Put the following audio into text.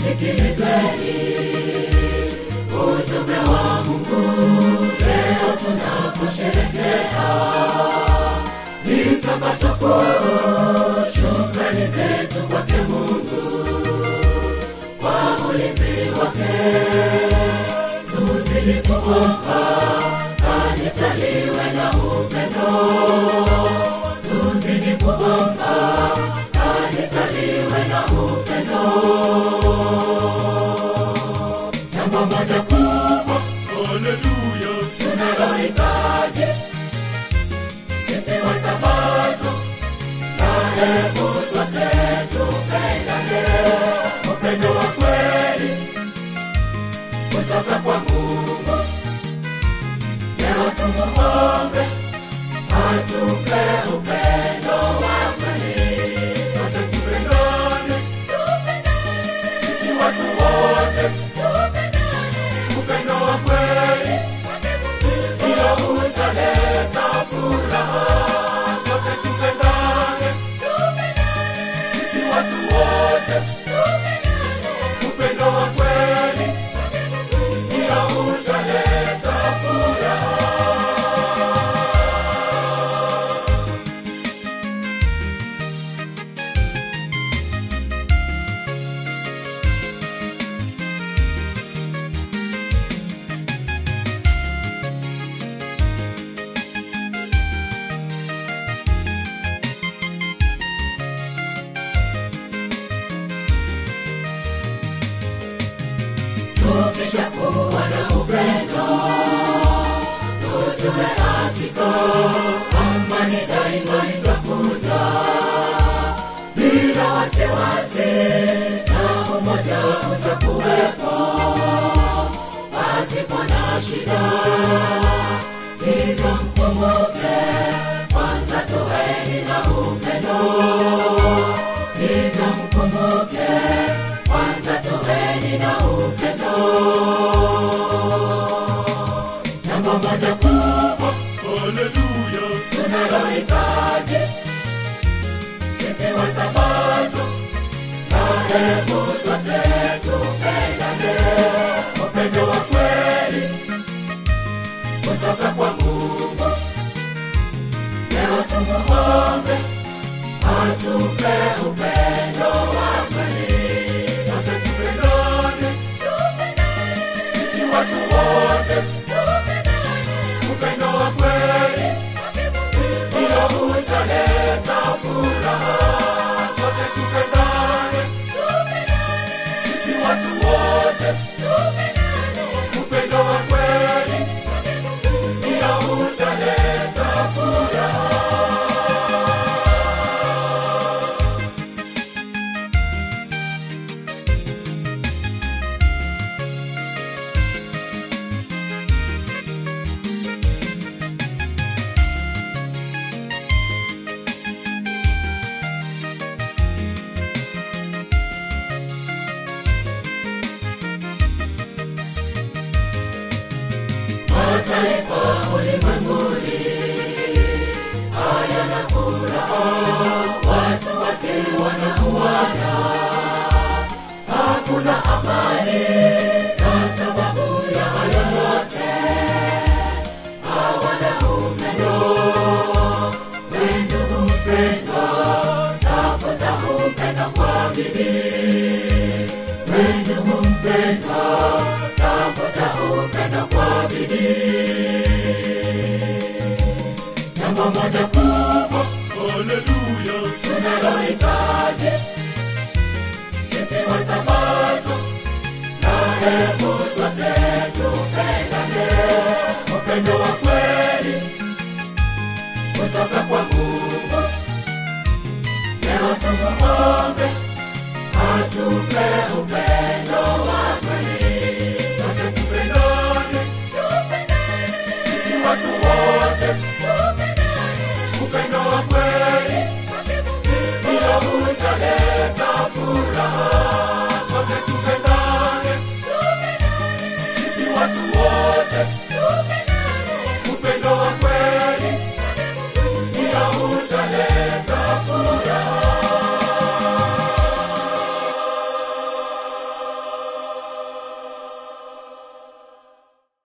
sikilizeni ujumbe wa Mungu leo tunaposherehekea ni sabato kuu. Shukrani zetu kwake Mungu kwa ulinzi wake, tuzidi kuomba kanisa liwe na upendo, tuzidi kuomba kanisa liwe na upendo. Jambo moja kubwa, haleluya, tunalohitaji sisi wa Sabato, na hebu sote tupendane, upendo wa kweli kutoka kwa Mungu. Leo tumuombe atupe upendo wa kweli, sote tupendane, sisi watu wote, upendo wa kweli ndio utaleta furaha. Sote tupendane, sisi watu wote, upendo wa kweli ndio utaleta furaha. tukishakuwa na upendo tujue hakika amani daima itakuja bila wasiwasi na umoja utakuwepo pasipo na shida hivyo mkumbuke kwanza tuweni na upendo hivyo mkumbuke kwanza tuweni na upendo jambo moja kubwa haleluya tunalohitaji sisi wa sabato na hebu sote tupendane upendo wa kweli kutoka kwa mungu leo tumuombe atupe upendo wa kweli sote tupendane sisi watu wote upendo wa kweli ndio utaleta furaha sote tupendane sisi watu wote upendo wa kweli ndio utaleta furaha mataifa ulimwenguni hayana furaha, watu wake wanauana, hakuna amani kwa sababu ya hayo yote, hawana upendo. We ndugu mpendwa, tafuta upendo kwa bidii. We ndugu mpendwa, tafuta upendo kwa bidii. Jambo moja kubwa, haleluya, tunalohitaji sisi wa Sabato, na hebu sote tupendane, upendo wa kweli kutoka kwa Mungu. Leo tumuombe atupe upendo